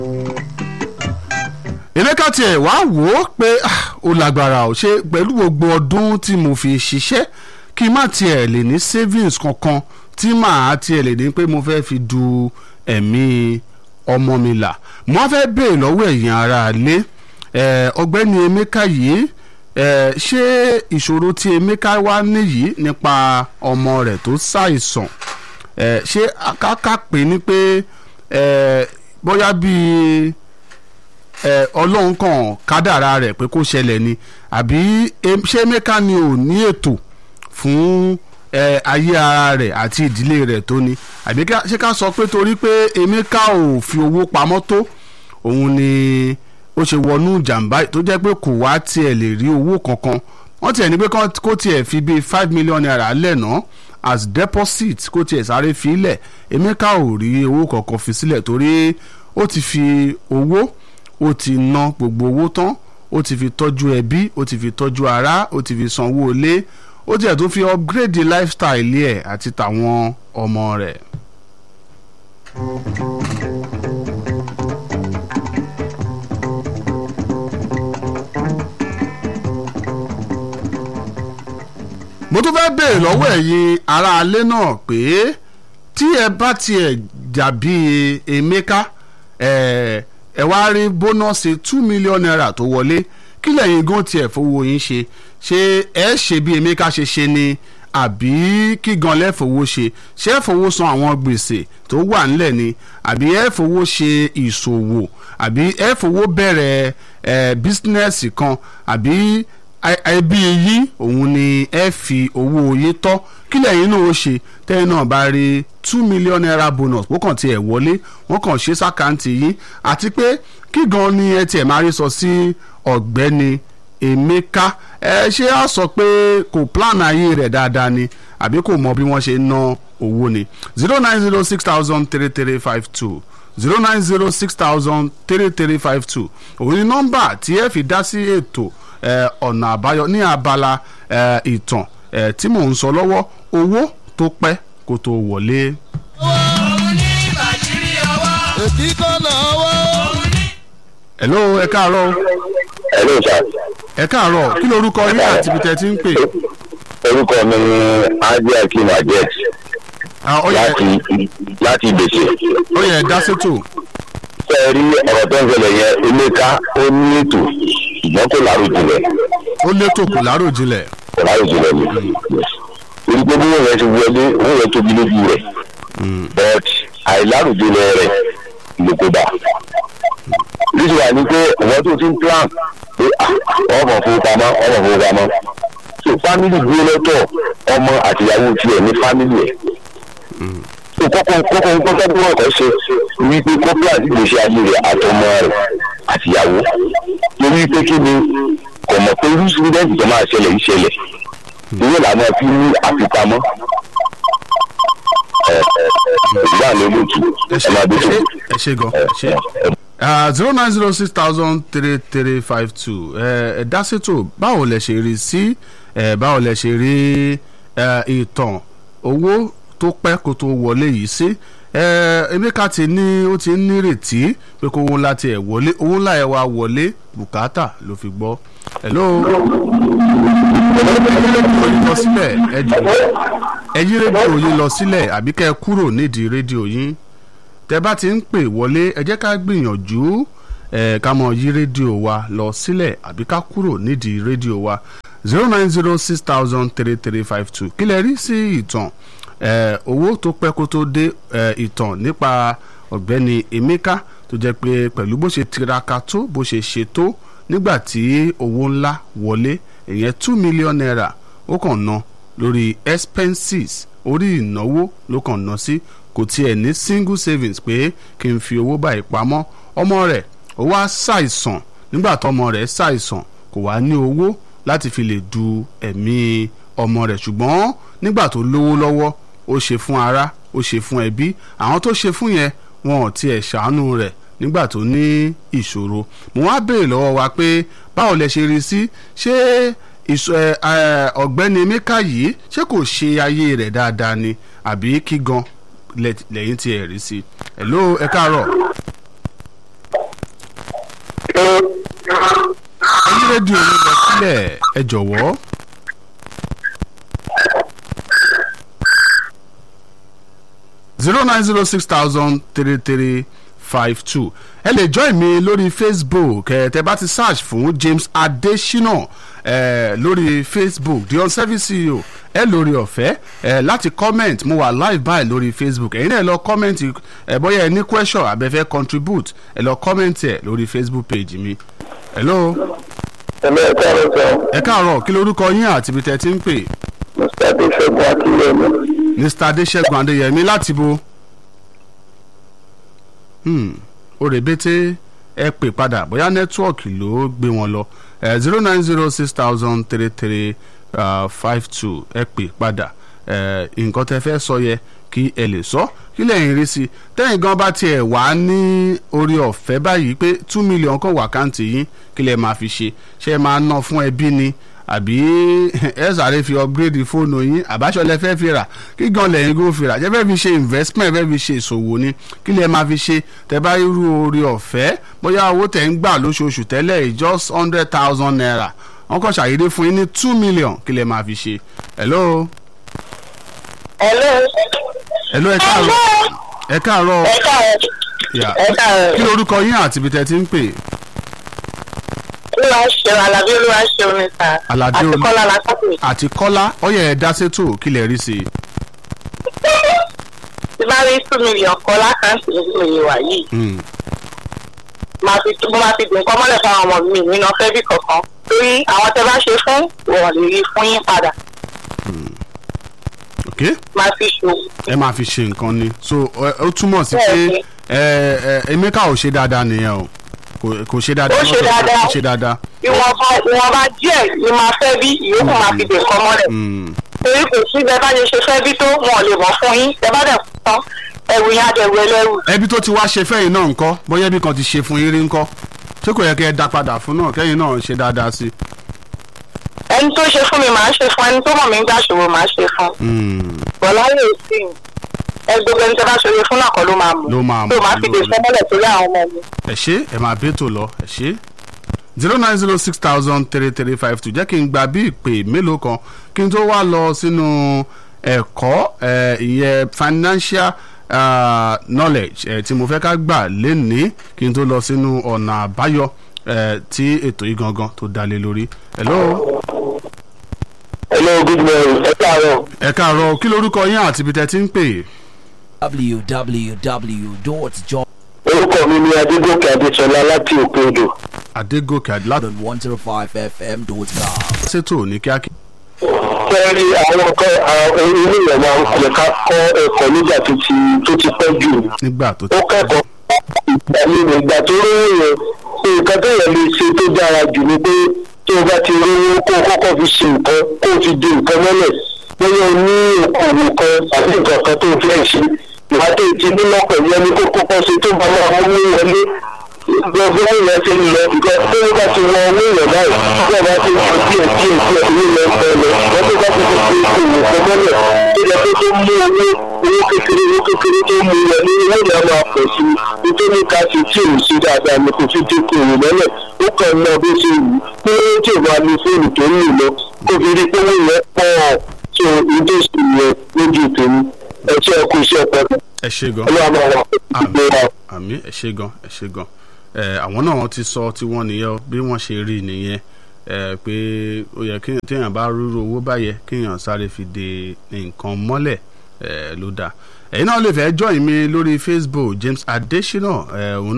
emeka tiẹ̀ wá wò ó pé ah, ó lágbára ò ṣe pẹ̀lú gbogbo ọdún tí mo fi ṣiṣẹ́ kí n má tiẹ̀ lè ní savings kankan tí màá tiẹ̀ lè ní pé mo fẹ́ fi du ẹ̀mí ọmọ mi là mo á fẹ́ béèrè lọ́wọ́ ẹ̀yin ará ilé eh, ọ̀gbẹ́ni emeka yìí eh, ṣé ìṣòro tí emeka wá níyìí nípa ọmọ rẹ̀ tó ṣàìsàn eh, ṣé káká pé ní pé eh, bóyá bíi ẹ ọlọ́run kan kádàrá rẹ̀ pé kó ṣẹlẹ̀ ni àbí em- ṣé mẹ́ka ni ò ní ètò fún ẹ ayé ara rẹ̀ àti ìdílé rẹ̀ tó ni àbí ká- ṣé ká sọ pé torí pé emeka ò fi owó pamọ́ tó òun ni ó ṣe wọnú jàǹbá yìí tó jẹ́ pé kò wá tiẹ̀ lè rí owó kankan wọ́n tiẹ̀ ní pé kán- kó tiẹ̀ fi bíi five million naira lẹ́nà as deposit kó tiẹ̀ sáré fi lẹ̀ emeka ò rí owó kankan fi sílẹ̀ torí ó ti fi owó ó ti ná gbogbo owó tán ó ti fi tọ́jú ẹbí ó ti fi tọ́jú ara ó ti fi sanwó ilé ó tiẹ̀ tó fi upgrade lifestyle ẹ̀ àti tàwọn ọmọ rẹ̀. mo tún fẹ́ béèrè lọ́wọ́ ẹ̀yin aráalé náà pé tí ẹ bá tiẹ̀ dàbí emeka ẹ̀ ẹ wá rí bónọ́ọ̀sì two million naira tó wọlé kí lẹ́yìn gan tiẹ̀ fowó yín ṣe ṣé ẹ ṣe bí emeka ṣe ṣe ni àbí kí gan lẹ́fowó ṣe ṣé ẹ fowó san àwọn gbèsè tó wà ńlẹ̀ ni àbí ẹ fowó ṣe ìṣòwò àbí ẹ fowó bẹ̀rẹ̀ ẹ bísínẹ́sì kan àbí ẹ- ẹbí yín òun ni ẹ fi owó yín tọ́ kí lẹ́yìn náà ó ṣe tẹ́yìn náà bá rí two million naira bonus ó kàn tiẹ̀ wọlé wọ́n kàn ṣe sákàǹtì yín àti pé kí gan ni ẹ tiẹ̀ máa rí sọ sí ọ̀gbẹ́ni emeka ẹ ṣé á sọ pé kò plan ayé rẹ̀ dáadáa ni àbí kò mọ bí wọ́n ṣe ń ná owó ni zero nine zero six thousand three three five two zero nine zero six thousand three three five two òun ni nọ́mbà tí ẹ fi dá sí ètò eh, ọ̀nà àbáyọ ní abala eh, ìtàn eh, tí mò ń sọ lọ́wọ́ owó tó pẹ́ kó tó wọlé. ètí kọ́ lọ́wọ́. hello ẹ káàárọ̀ Hello sir. ẹ káàárọ̀ kí lorúkọ yín àti ibi tẹ́ ti ń pè. orúkọ mi ni ajé akim ajet Ah, ó yẹ láti láti ìgbèsè. ó yẹ dá sétò ṣé ẹ rí ọ̀rọ̀ tó ń ṣẹlẹ̀ yẹn emeka ó ní ètò ṣùgbọ́n kò láròjinlẹ̀ ó létò kù láròjinlẹ̀. kò láròjinlẹ̀ ni. torí pé bí wọ́n yẹn ti wọlé wọ́n yẹn tóbi lójú rẹ̀ but àìláròjinlẹ̀ rẹ̀ ló kó bá. níṣẹ́ wà ní pé àwọn tó ti ń plan pé ah, ọmọ fowópamọ́ ọmọ fowópamọ́ so family dúró lọ́tọ̀ ọmọ àtìyàwó tiẹ̀ ní family ẹ̀ so kọ́kọ́ kọ́kọ́ kọ́kọ́ bí wọ́n kọ́ ṣe wípé kọ́kọ́ àti ìgbésí ayé rẹ̀ àtọmọ rẹ̀ àtìyàwó torí pé kí ni kò mọ̀ pé irú sídẹ́ǹtì tó máa ṣẹlẹ̀ yìí ṣẹlẹ̀ ìwé làwọn fi ní àfipamọ́ ẹ̀ ẹ̀ ìgbà ló lójú ẹ ẹ̀ ṣe máa dé tó. ẹ ṣe gan ẹ ṣe. zero nine zero six thousand three three five two ẹ dá sétò báwo lẹ ṣe rí sí ẹ báwo lẹ ṣe rí ẹ, ìtàn owó tó pẹ́ kó tó wọlé yìí sí ẹ emeka ti ní ó ti ń nírètí pé kó owó ńlá tiẹ̀ wọlé owó ńlá ẹ̀ wá wọlé bùkátà ló fi gbọ́ hello ẹyí rédíò yín lọ sílẹ̀ ẹ jọ̀wọ́ ẹyí rédíò yín lọ sílẹ̀ àbí kẹ́ ẹ kúrò nídìí rédíò yín tẹ bá ti ń pè wọlé ẹ jẹ́ ká gbìyànjú ẹ ká mọ yí rédíò wa lọ sílẹ̀ àbí ká kúrò nídìí rédíò wa zero nine zero six thousand three three five two kí lẹ rí sí ìtàn ẹ owó tó pẹ́ kó tó dé ẹ ìtàn nípa ọ̀gbẹ́ni emeka tó jẹ́ pé pẹ̀lú bó ṣe tiraka tó bó ṣe ṣe tó nígbà tí owó ńlá wọlé ìyẹn two million naira ó kàn ná lórí expenses orí ìnáwó ló kàn ná sí kò tiẹ̀ ní single savings pé kí n fi owó báyìí pamọ́ ọmọ rẹ̀ ó wá ṣàìsàn nígbà tọmọ rẹ̀ ṣàìsàn kò wá ní owó láti fi lè du ẹ̀mí ọmọ rẹ̀ ṣùgbọ́n nígbà tó lówó lọ́wọ́ ó ṣe fún ara ó ṣe fún ẹbí àwọn tó ṣe fún yẹn wọn ò tiẹ̀ ṣàánú rẹ̀ nígbà tó ní ìṣòro mo wá béèrè lọ́wọ́ wa pé báwo lẹ ṣe rí sí ṣé ìṣ- ẹ, ẹ, ọ̀gbẹ́ni emeka yìí ṣé kò ṣe ayé rẹ̀ dáadáa ni àbí kí gan lẹ- lẹ́yìn tí ẹ rí sí hello ẹ káàárọ̀ rédíò yín lọ sílẹ̀ ẹ jọ̀wọ́. zero nine zero six thousand three three five two ẹ lè join mi lórí facebook ẹ tẹ bá ti search fún james adesina ẹ lórí facebook the on-service ceo ẹ lórí ọ̀fẹ́ ẹ láti comment mo wà live by lórí facebook ẹ̀yin náà lọ comment ẹ bóyá ẹ ní question abẹ́fẹ́ contribute ẹ lọ comment ẹ lórí facebook page mi. hello ẹ̀mẹ́ ẹ̀ka rẹ̀ sọ ẹ káàárọ̀ kí lorúkọ yín àti ibi tẹ́ ti ń pè mr adéṣẹ́gun akínyẹmí mr adéṣẹ́gun adéyẹmí láti bo hmm, òrèbètè ẹ pè padà bóyá nẹ́tíwọ̀kì ló gbé wọn lọ zero nine zero six thousand three three five two ẹ pè padà eh, nǹkan tẹ́ fẹ́ sọ yẹ kí ẹ lè sọ kí lẹ́yìn rí sí tẹ́yìn gan bá tiẹ̀ wá ní orí ọ̀fẹ́ báyìí pé two million kan wà káǹtì yín kí lẹ́ máa fi ṣe ṣé ẹ máa ná fún ẹbí ni àbí ẹ sáré fi upgrade fóònù yín àbáṣọ lẹ fẹ́ fi rà kí gan lẹ́yìn kó fi rà ṣé fẹ́ fi ṣe investment fẹ́ fi ṣe ìṣòwò ni kí lẹ́ máa fi ṣe tẹ́ bá irú orí ọ̀fẹ́ bóyá owó tẹ̀ ń gbà lóṣooṣù tẹ́lẹ̀ yìí just hundred thousand naira wọ́n kàn ṣàyédé fún yín ní two million kí lẹ́ máa fi ṣe hello Hello. hello ẹ káàárọ̀ ẹ káàárọ̀ Ẹ káàárọ̀. Yeah. Ẹ káàárọ̀. kí lorúkọ yín àti ibi tẹ́ ti ń pè Olúwa ṣeun, Àlàbí Olúwa ṣeun ni sà. Àlàbí Àti Olú- Kọ́lá Lásàkùn. àti kọ́lá ọyẹ ẹ dá sétò kí lẹ rí sí i. Tí bá rí two million kọ́ lákàntì nínú iye wà yìí, Hmm. máa fi mo máa fi dùn kọ́ mọ́lẹ̀ fáwọn ọmọ mi nínú ọ̀fẹ́ bí kankan. Torí àwọn tẹ bá ṣe fún, wọ́n lè rí fún yín padà. ok Máa fi ṣòwò. ẹ máa fi ṣe nǹkan ni so ẹ- ó túmọ̀ sí pé Bẹ́ẹ̀ni. ẹ ẹ emeka ò ṣe dáadáa nìyẹn o kò kò ṣe dáadáa Ó ṣe dáadáa. ó ṣe dáadáa. Ìwọ̀nba ìwọ̀nba díẹ̀ ni máa fẹ́ bí ìyókù máa fi dùn kọ́ mọ́lẹ̀. Hmm. Torí kò sí bẹ́ẹ̀ bá ṣe ṣe fẹ́ bí tó wọn lè mọ̀ fún yín. Ẹ bá dẹ̀ tán ẹ̀rù yín á dẹ̀rù ẹlẹ́rù. ẹbí tó ti wá ṣe fẹ́yìn náà ńkọ́ bóyá ẹbí kan ti ṣe fún yín rí ńkọ́ ṣé kò yẹ kẹ́ ẹ dá padà fún náà kẹ́yìn náà ṣe dáadáa sí i. Ẹni tó ṣe fún mi màá ṣe fún ẹni tó mọ̀ mí ń gbàṣòwò màá ṣe fún. Hmm. bọ̀lá lè sí i ẹ gbogbo ẹni tí a bá ṣòro fún náà kọ́ ló máa mú Ló máa mú, tó máa fi ló- dè sọ́mọ́lẹ̀ torí àwọn ọmọ mi. ẹ ṣe ẹ máa bẹ́tò lọ ẹ ṣe zero nine zero six thousand three three five two jẹ́ kí n gba bí ìpè mélòó kan kí n tó wá lọ sínú ẹ̀kọ́ ẹ̀, ìyẹn financial uh, knowledge ẹ̀, tí mo fẹ́ ká gbà lénìí kí n tó lọ sínú ọ̀nà àbáyọ ẹ̀, tí ètò yìí gangan tó dá lé lórí. hello hello good morning ẹ káàárọ̀ ẹ káàárọ̀ kí lorúkọ yín àti ibi tẹ́ ti ń pè www.john orúkọ mi ni adégòkè adéṣọlá láti òkè odò adégòkè adúlá 105fm.com. ṣètò ní kíákíá. fẹ́ẹ́rí àwọn nǹkan àwọn ilé ìwé máa ń kọ́ ká kọ́ ẹ̀kọ́ nígbà tó ti tó ti pẹ́ jù nígbà tó ti ó kẹ́kọ̀ọ́ ìgbà nínú ìgbà tó rówó yẹn nǹkan tó yẹ lè ṣe tó dára jù ni pé tó o bá ti rówó kó o kọ́kọ́ fi ṣe nǹkan kó o fi di nǹkan mọ́lẹ̀ bóyá o ní òkòwò kan àbí nǹkan kan tó o fẹ́ ṣe ìwà tó ti nílọ pẹ̀lú ẹni kó kọ́kọ́ ṣe tó bá máa mú wọlé gbogbo ìyẹn ti ń lọ ìgbà tó o bá ti wọ owó ìyẹn báyìí tí o bá ti wọ díẹ̀ díẹ̀ díẹ̀ owó lọ ń bẹ lọ wọ́n tó bá ti fi ṣe òwò kan mọ́lẹ̀ tó yẹ kó tó mú owó owó kékeré owó kékeré tó mú wọlé owó ìyá máa pọ̀ sí i nítorí ká ti tí ò sí dáadáa ni kò fi dínkù òwò mọ́lẹ̀ ó kàn ń lọ bó ṣe wù ú pé tí ò bá lo fóònù tó ń lò lọ kó fi rí pé owó yẹn pọ̀ tó ìdó sì yẹ lójú tèmi ẹ ṣe ẹ kú iṣẹ́ pẹ̀lú ẹ ṣe gan. ọlọ́run máa wà pẹ̀lú wa. àmì ẹ ṣe gan ẹ ṣe gan ẹ àwọn náà ti sọ tí wọn nìyẹn o, bí wọn ṣe rí nìyẹn ẹ pé ó yẹ kí téèyàn bá rúru owó báyẹ kéèyàn sáré fi de nǹkan mọ́lẹ̀ ẹ ló dáa ẹ̀yin náà lè fẹ́ join mi lórí facebook james adesina ẹ òun